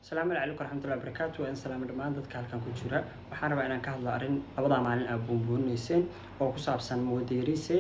asalaamu calaykum waraxmatullahi wabarakaatu waan salaamo dhammaan dadka halkan ku jira waxaan rabaa inaan ka hadlo arrin labadaa maalin aad buunbuunayseen oo ku saabsan muwadirise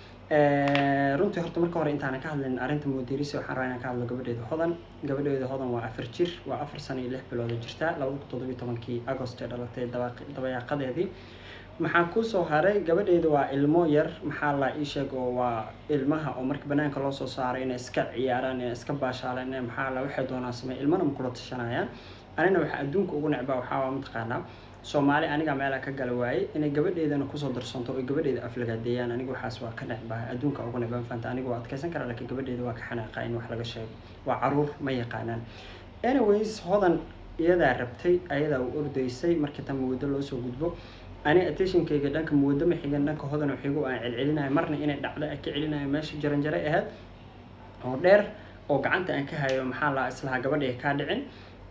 runtii horta marka hore intaanan ka hadlin arrinta muwadirise waxaan rabaa inaan ka hadlo gabadheeda hodan gabadheeda hodan waa afar jir waa afar sano iyo lix bilooda jirta labada toddobiyo tobankii agost ee dhalatay dabayaaqadeedii maxaa kusoo haray gabadheeda waa ilmo yar maxaa la ii sheeg oo waa ilmaha oo marka banaanka loo soo saaray inay iska ciyaaraan inay iska baashaalaan inay maxaa la waxay doonaan sameey ilmana ma kula tashanayaan anina waxaa adduunka ugu necbaa waxaa waa mataqaanaa soomaali aniga meelaa ka gala waaye inay gabadheedana kusoo darsanto oo gabadheeda aflagaadeeyaan aniga waxaas waa ka necbaa adduunka ugu necbaa fanta aniga waa adkeysan karaa laakiin gabadheeda waa ka xanaaqa in wax laga sheego waa caruur ma yaqaanaan anyways hodan iyadaa rabtay ayadaa u ordaysay markii tan muddo loo soo gudbo ani attentionkayga dhanka muwado ma xigan dhanka hodan xigo aan celcelinayo marna inay dhacdo aan ka celinayo meesha jaranjare ahayd oo dheer oo gacanta aan ka hayo maxaa la islahaa gabadha kaa dhicin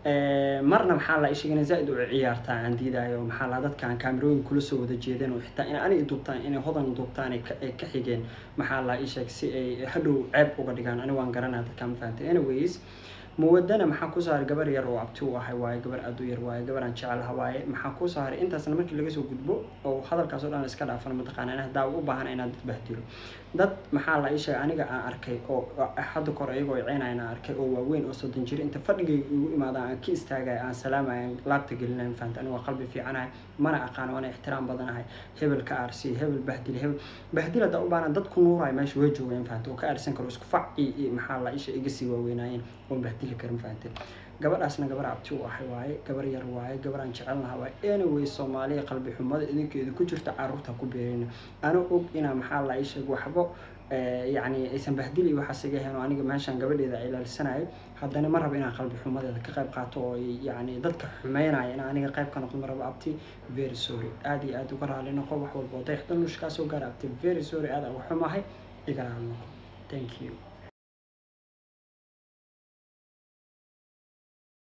marna maxaa la ishegana zaa-id u ciyaartaa aan diidayo maxaa la dadka aan kaamirooyin kula soo wada jeedeen oo xitaa in ani duubtaan inay hodan duubtaan ay ka xigeen maxaa la isheeg si ay hadhow ceeb uga dhigaan ani waan garanaya dadka ma fahantay anyways muwadana maxaa ku saaray gabar yar oo abti u ahay waaye gabar aad u yar waaye gabar aan jecelaha waaye maxaa ku saaray intaasna markii laga soo gudbo oo hadalkaas oo dhan iska dhaafan mataqaana in hadaa u baahan inaad dad bahdilo dad maxaa la ii sheegay aniga aan arkay oo hadda kor ayagoo ciynayna aan arkay oo waaweyn oo soddon jir inta fadhigay igu imaada aan ka istaagaya aan salaamaya aan laabta gelinayo fahanta aniga waa qalbi fiicanahay mana aqaano waana ixtiraam badanahay hebel ka aarsi hebel bahdil hebel bahdil hadaa u baahan dad ku nuurayo meesha way joogeen fahanta oo ka aarsan karo isku fac iyo maxaa la isha iga sii waaweynaayeen oon bahdili karin fahante gabadhaasna gabar abti u ahay waaye gabar yar waaye gabar aan jecelnaha waaye anyway soomaaliya qalbi xumada idinkeeda ku jirta caruurta ku beerina ana og inaa maxaa la isheeg waxbo yacni aysan bahdili waxaas iga heen oo aniga meeshaan gabadheeda ilaalisanayo haddana ma rabo inaan qalbi xumadeeda ka qayb qaato oo yacni dadka xumeynaya in aniga qayb ka noqdo ma rabo abti very sorry aada iyo aada uga raali noqo wax walba oo dayaxda nuushkaa soo gaara abti very sorry aada uga xumahay iga raali noqo thank you